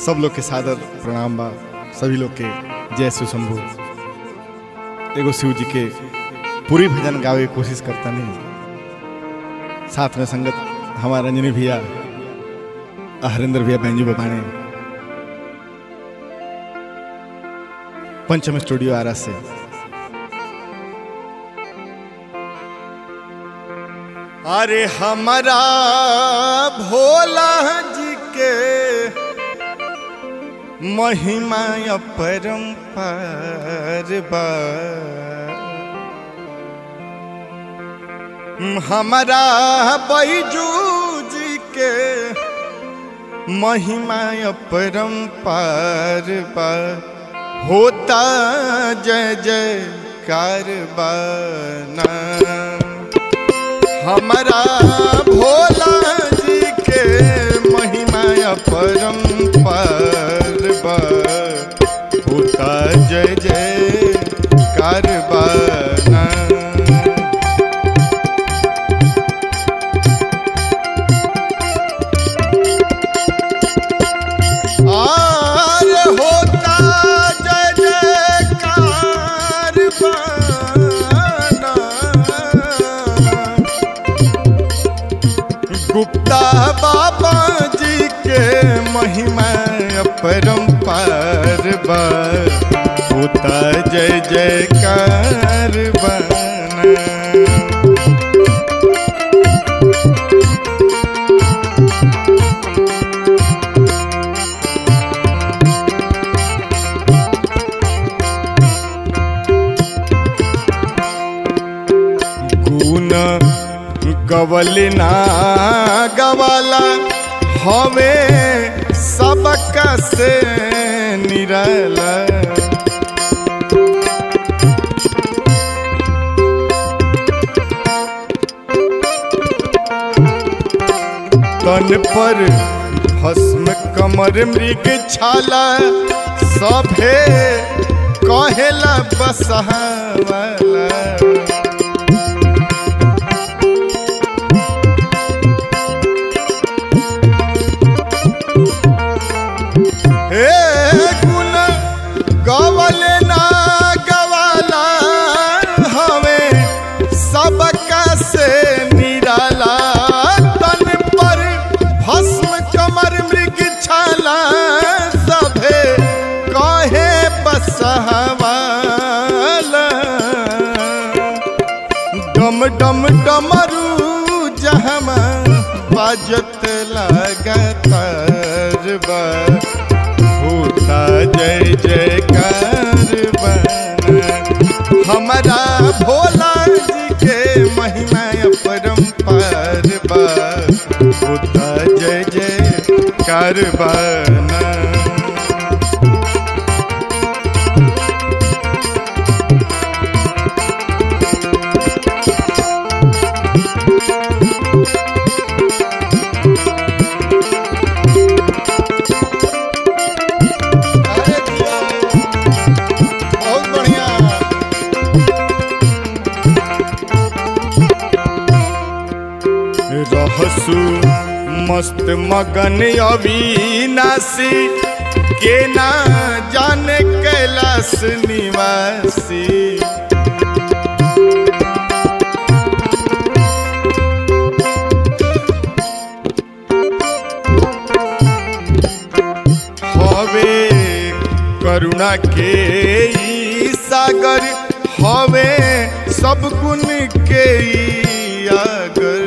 सब लोग के सादर प्रणाम बा सभी लोग के जय शिव शंभु एगो शिव जी के पूरी भजन गावे के कोशिश करता नहीं साथ में संगत हमारा रंजनी भैया हरिंदर भैया बैंजू बबाने पंचम स्टूडियो आरा से अरे हमारा भोला जी के महिमा अपरंपार बा हमारा बैजू जी के महिमा अपरंपार बा होता जय जय कारबाना हमारा भोला जी के महिमा परम्पर होता जय जय कारबाना आर होता जय जय कारबाना गुप्ता बाबा जी के महिमा परम्पार बा होता जय जयकार बना गुण गवल ना गवाला हवे सबक से निरला तन पर भस्म कमर मृग छाला सभे कहेला बसहावाला हे गुण गवल ना गवाला हवे सबका से निराला तन पर भस्म कमर मृग छाला सभे कहे बसहवाला डम डम डमरू जहमा बाजत लगातार बा होता जय जयकार बना हमारा भोला जी के महिमा परम्पार बा होता जय जयकार बना अरे दिया, बहुत बढ़िया रहसु मस्त मगन अविनाशी के ना जाने कैलाश निवासी हवे करुणा के ई सागर हवे सब गुण के ई आगर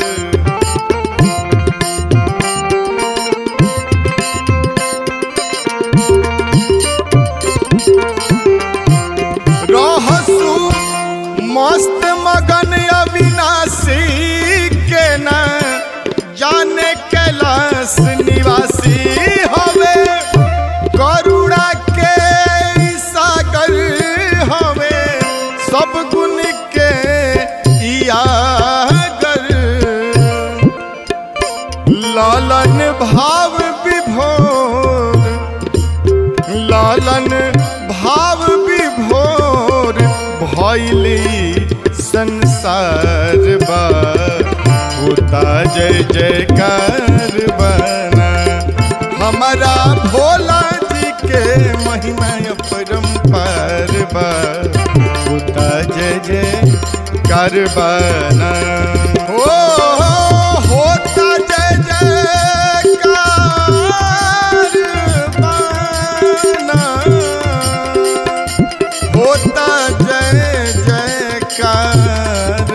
रहसु मस्त मगन अविनाशी के न जाने कैलाश निवासी हवे करुणा के ई सागर हवे सब गुण के ई आगर लालन भाव विभोर लालन भाव विभोर भैली संसार बा होता जय जयकार बना हमारा भोला कारबाना हो होता जय जयकारबाना होता जय जयकार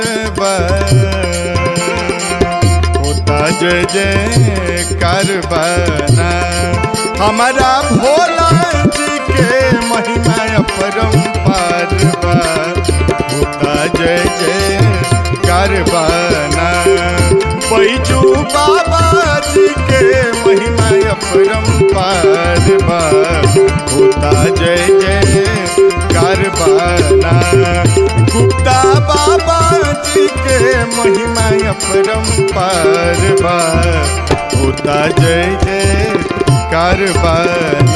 होता जय जयकार बना हमारा भोला जी के महिमा अपरंपार बा होता जय जयकार बना बैजू बाबा जी के महिमा अपरंपार बा होता जय जय कारबाना गुप्ता बाबा जी के महिमा अपरंपार बा होता जय जय कारबाना